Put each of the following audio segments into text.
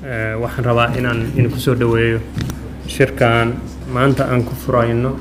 waxaan rabaa inaan idinku soo dhoweeyo shirkan maanta aan ku furayno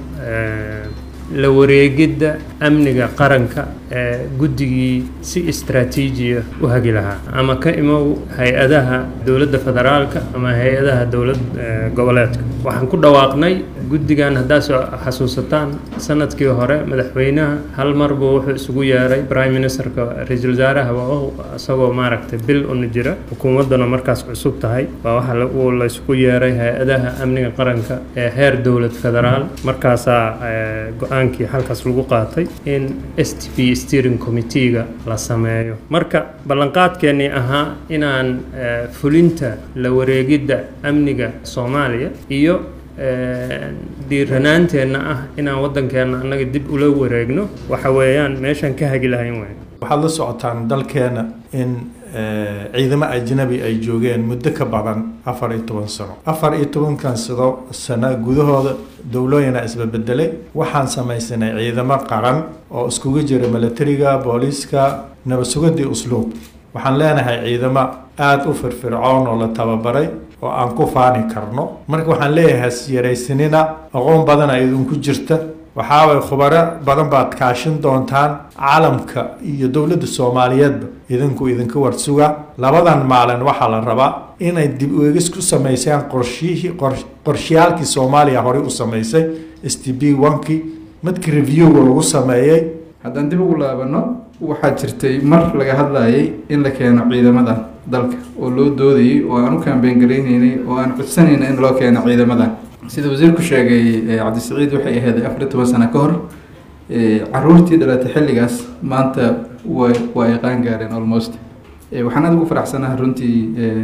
la wareegidda amniga qaranka ee guddigii si istraatiijiya u hagi lahaa ama ka imow hay-adaha dowladda federaalka ama hay-adaha dowlad goboleedka waxaan ku dhawaaqnay guddigan haddaa soo xasuusataan sanadkii hore madaxweynaha hal mar buu wuxuu isugu yeeray prime ministerka ra-iisul wasaaraha waa isagoo maaragtay bil una jira xukuumadduna markaas cusub tahay waa waxa uu la isugu yeeray hay-adaha amniga qaranka ee heer dowlad federaal markaasaa go-aankii halkaas lagu qaatay in s t p steering committeega la sameeyo marka ballanqaadkeennii ahaa inaan fulinta la wareegidda amniga soomaaliya iyo dhiiranaanteenna ah inaan waddankeenna annaga dib ula wareegno waxa weeyaan meeshaan ka hagi lahayn wey waxaad la socotaan dalkeena in ciidamo ajnabi ay joogeen muddo ka badan afar iyo toban sano afar iyo tobankan sado sano gudahooda dowlooyina isbabedelay waxaan samaysanay ciidamo qaran oo iskugu jira milatariga booliiska nabadsugadii usluub waxaan leenahay ciidamo aada u firfircoon oo la tababaray oo aan ku faani karno marka waxaan leeyahay yaraysanina aqoon badana idinku jirta waxaaway khubaro badan baad kaashin doontaan caalamka iyo dowladda soomaaliyeedba idinku idinka warsuga labadan maalin waxaa la rabaa inay dib uegis ku samaysaan qorshihii qorshiyaalkii soomaaliya horey u samaysay s t b onkii midkii reviewga lagu sameeyey haddaan dib ugu laabano waxaa jirtay mar laga hadlayay in la keeno ciidamada dalka oo loo doodayay oo aan u kaambeen garayneynay oo aan codsanayna in loo keeno ciidamada sida wasiirku sheegay cabdisaciid waxay ahayd afar iyo toban sano ka hor caruurtii dhalatay xilligaas maanta wa waa ay qaan gaareen almost waxaan aada ugu faraxsanaha runtii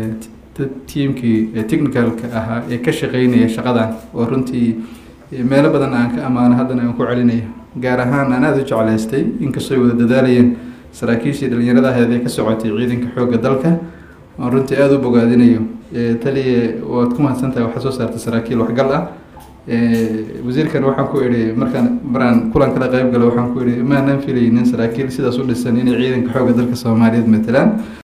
tiimkii technicalka ahaa ee ka shaqeynaya shaqadan oo runtii meelo badan aan ka ammaano haddana aan ku celinaya gaar ahaan aan aada u jeclaystay inkastoo ay wada dadaalayeen saraakiishii dhalinyarada ahayd ee ka socotay ciidanka xoogga dalka aan runtii aada u bogaadinayo taliya waad ku mahadsan tahay waxaa soo saartay saraakiil waxgal ah wasiirkan waxaan ku idhi markaan maraan kulan kala qayb galo waxaan ku idhi maanaan filaynin saraakiil sidaas u dhisan inay ciidanka xoogga dalka soomaaliyeed matalaan